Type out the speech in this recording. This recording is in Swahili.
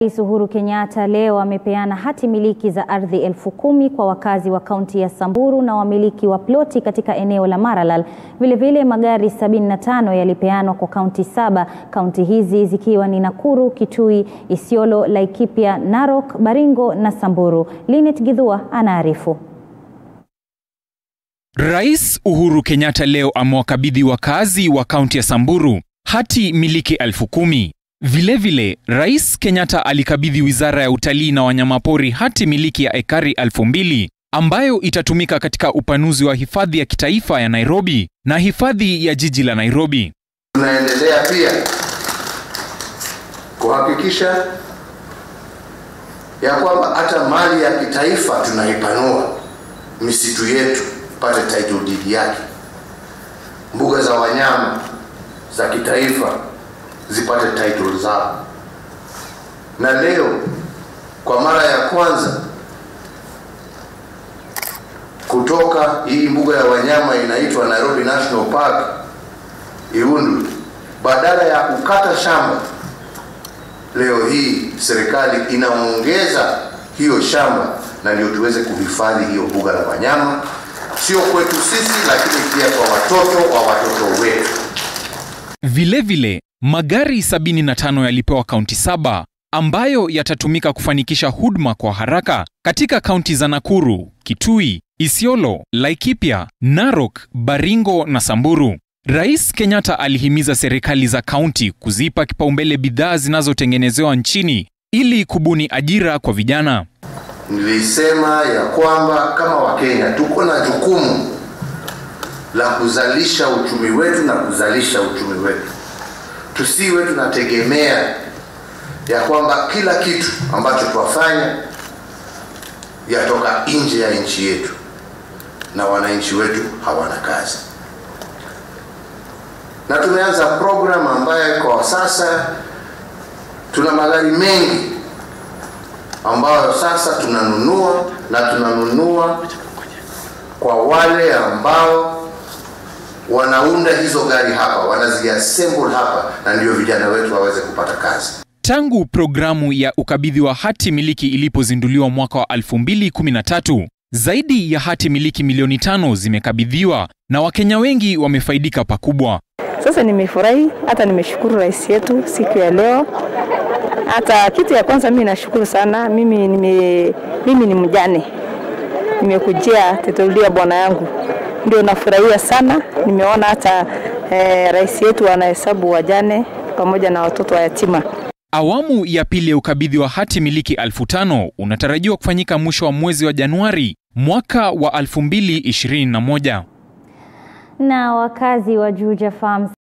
Rais Uhuru Kenyatta leo amepeana hati miliki za ardhi elfu kumi kwa wakazi wa kaunti ya Samburu na wamiliki wa ploti katika eneo la Maralal. Vilevile magari 75 yalipeanwa kwa kaunti saba, kaunti hizi zikiwa ni Nakuru, Kitui, Isiolo, Laikipia, Narok, Baringo na Samburu. Linet Githua anaarifu. Rais Uhuru Kenyatta leo amewakabidhi wakazi wa kaunti ya Samburu hati miliki elfu kumi. Vilevile, Rais Kenyatta alikabidhi Wizara ya Utalii na Wanyamapori hati miliki ya ekari elfu mbili ambayo itatumika katika upanuzi wa hifadhi ya kitaifa ya Nairobi na hifadhi ya jiji la Nairobi. Tunaendelea pia kuhakikisha ya kwamba hata mali ya kitaifa tunaipanua, misitu yetu pate title deed yake, mbuga za wanyama za kitaifa zipate title zao. Na leo kwa mara ya kwanza kutoka hii mbuga ya wanyama inaitwa Nairobi National Park Iundu, badala ya kukata shamba, leo hii serikali inaongeza hiyo shamba, na ndio tuweze kuhifadhi hiyo mbuga la wanyama, sio kwetu sisi, lakini pia kwa watoto wa watoto wetu. Vilevile, magari 75 yalipewa kaunti saba ambayo yatatumika kufanikisha huduma kwa haraka katika kaunti za Nakuru, Kitui, Isiolo, Laikipia, Narok, Baringo na Samburu. Rais Kenyatta alihimiza serikali za kaunti kuzipa kipaumbele bidhaa zinazotengenezewa nchini ili kubuni ajira kwa vijana. Nilisema ya kwamba kama Wakenya tuko na jukumu la kuzalisha uchumi wetu na kuzalisha uchumi wetu, tusiwe tunategemea ya kwamba kila kitu ambacho twafanya yatoka nje ya nchi yetu na wananchi wetu hawana kazi. Na tumeanza program ambayo kwa sasa tuna magari mengi ambayo sasa tunanunua na tunanunua kwa wale ambao wanaunda hizo gari hapa, wanaziassemble hapa, na ndio vijana wetu waweze kupata kazi. Tangu programu ya ukabidhi wa hati miliki ilipozinduliwa mwaka wa 2013, zaidi ya hati miliki milioni tano zimekabidhiwa na Wakenya wengi wamefaidika pakubwa. Sasa nimefurahi, hata nimeshukuru rais yetu siku ya leo. Hata kitu ya kwanza mimi nashukuru sana, mimi nime, mimi ni mjane, nimekujia teteulia bwana yangu, ndio nafurahia sana. Nimeona hata eh, rais yetu anahesabu wajane pamoja na watoto wa yatima. Awamu ya pili ya ukabidhi wa hati miliki elfu tano unatarajiwa kufanyika mwisho wa mwezi wa Januari mwaka wa 2021. Na wakazi wa Juja Farms